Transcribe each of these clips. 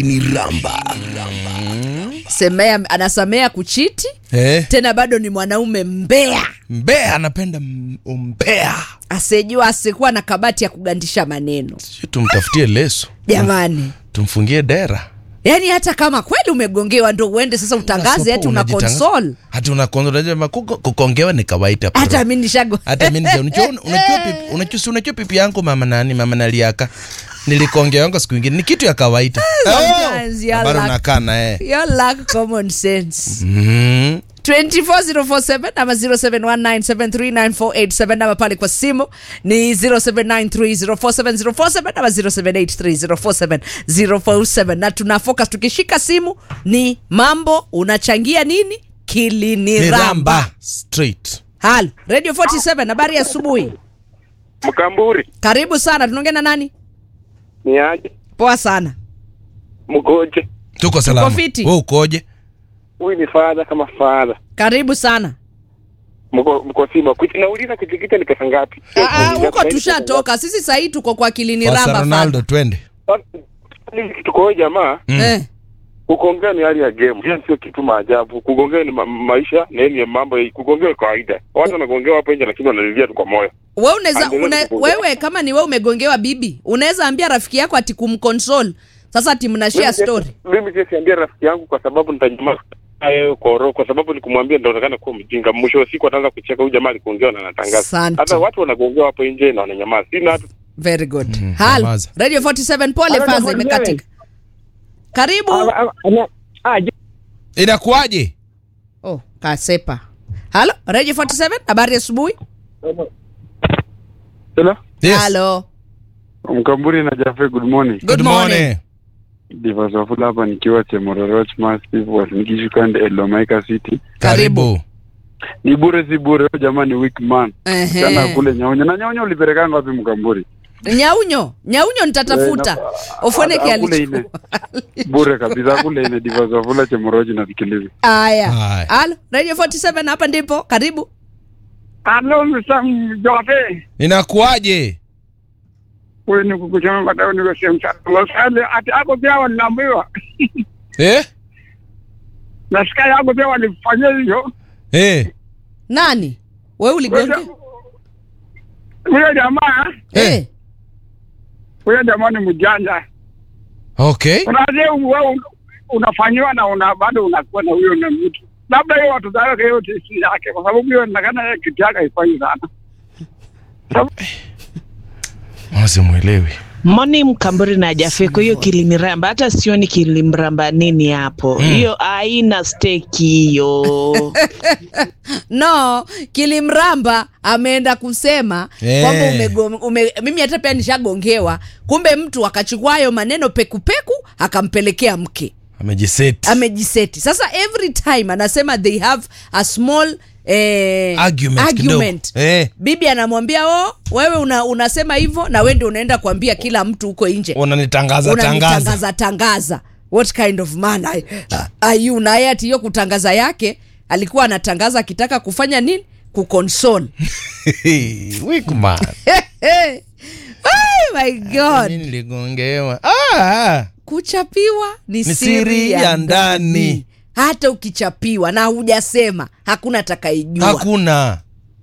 ni ramba semea anasamea kuchiti eh, tena bado ni mwanaume mbea mbea anapenda m- umbea asijua asikuwa na kabati ya kugandisha maneno si tumtafutie leso jamani tumfungie dera yaani hata kama kweli umegongewa ndo uende sasa utangaze hati una Unajitangaza. console hati una console. Unajua kuko- kukongewa ni kawaida bro. hata mi nishago hata mi ndio unajua unajua pipi unajua si unajua pipi yangu mama nani mama naliaka nilikongeanga siku ingine ni kitu ya kawaida Sometimes you are bado like- nakaa na yeye you lack common sense Mhm. 24047 ama 0719739487 ama pale kwa simu ni 0793047047 ama 0783047047 na tuna focus tukishika simu ni mambo unachangia nini kilini ni ramba ramba straight halo radio 47 habari ya asubuhi Mkamburi karibu sana tunaongea na nani ni aje? poa sana Mgoje tuko salama fiti. wewe ukoje huyu ni fadha kama fadha, karibu sana mko mko Simba. Kuti- Nauliza kutikita ni pesa ngapi? Ah, ah, Nauliza huko sasa hivi pesa tushatoka sisi sahii tuko kwa kilini Pasa ramba ronaldo fana. twende ngapi? Sasa kitu kwa huyo jamaa Mm. eh. kugongea ni hali ya game, hiyo sio kitu maajabu. Kugongea ni ma maisha na ni mambo ya kugongea ni kawaida. Watu wanagongea hapo nje, lakini wanalilia tu kwa moyo. we unaweza Endelea una, kukuongea. wewe kama ni wewe umegongewa bibi unaweza ambia rafiki yako ati kumconsole sasa ati mnashare Mimi si- story Mimi siwezi ambia rafiki yangu kwa sababu nitajuma yeye kwa roho, kwa sababu nikumwambia nitaonekana kuwa mjinga. Mwisho wa siku ataanza kucheka, huyu jamaa aligongewa na anatangaza. Asante. Hata watu wanagongewa hapo nje na wananyamaza. Sina hata very good Mhm, hal nyamaza. radio 47 pole Halo, faza jamani, imekatika karibu inakuwaje oh kasepa halo radio 47 habari ya asubuhi Hello? yes. halo Mkamburi na Jafe, good morning. good morning Divas Wafula hapa nikiwa Chemororoch Massive Wasingishu Elomaika City. karibu Ni bure si bure, huyo jamaa ni weak man. Ehe. Sana kule Nyaunyo. Na Nyaunyo ulipelekanga wapi Mkamburi? nyaunyo nyaunyo nitatafuta Eh, na- ofoneke a- akule alichukua Bure kabisa kule ine Divas Wafula Chemororoch nasikiliza. aya Haya. halo radio 47 hapa ndipo karibu Halo Mr. Jofe, inakuwaje huyu ni kukusema matao ni kusema msali ati ako pia waliambiwa eh? nasikia yako pia walifanyia hivyo. Eh. nani we uligonge Huyo jamaa Eh. eh. huyo jamaa ni mjanja. okay Unajua wewe unafanyiwa na una bado unakuwa na huyo na mtu labda hiyo watu zake yote si yake, kwa sababu hiyo inaonekana yeye kitu yake haifanyi sana. simwelewi Moni Mkamburi na Jafeko, hiyo kiliniramba, hata sioni kilimramba nini hapo. Hiyo haina steki hiyo. no kilimramba ameenda kusema Eh. kwamba umego- ume, mimi hata pia nishagongewa kumbe mtu akachukua hayo maneno pekupeku akampelekea mke amejiseti amejiseti sasa every time anasema they have a small eh, Argument argument. kidogo. Eh. bibi anamwambia o wewe una, unasema hivyo na we ndio unaenda kuambia kila mtu huko nje unanitangaza tangaza unanitangaza tangaza what kind of man are, are you naye ati hiyo kutangaza yake alikuwa anatangaza akitaka kufanya nini kukonsol Weak man. oh my god Mimi niligongewa ah, kuchapiwa ni, Ni siri ya ndani hata ukichapiwa na hujasema hakuna atakayejua hakuna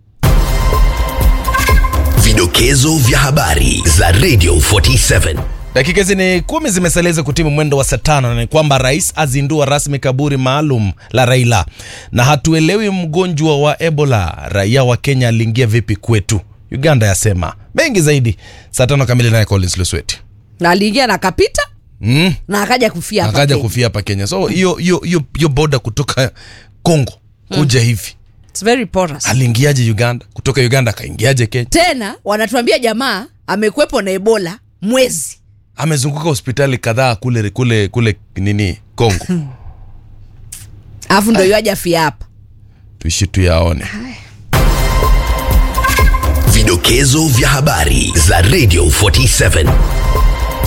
vidokezo vya habari za radio 47 dakika hizi ni kumi zimesalia hizo kutimu mwendo wa saa tano na ni kwamba rais azindua rasmi kaburi maalum la raila na hatuelewi mgonjwa wa ebola raia wa kenya aliingia vipi kwetu uganda yasema mengi zaidi saa tano kamili naye collins lusweti na aliingia na akapita mm. na akaja kufia hapa akaja Kenya. kufia hapa kenya so hiyo hiyo hiyo hiyo boda kutoka congo kuja hivi It's very porous. aliingiaje uganda kutoka uganda akaingiaje kenya tena wanatuambia jamaa amekwepo na ebola mwezi amezunguka hospitali kadhaa kule kule kule nini congo alafu ndo yuaja fia hapa tuishi tuyaone vidokezo vya habari za radio 47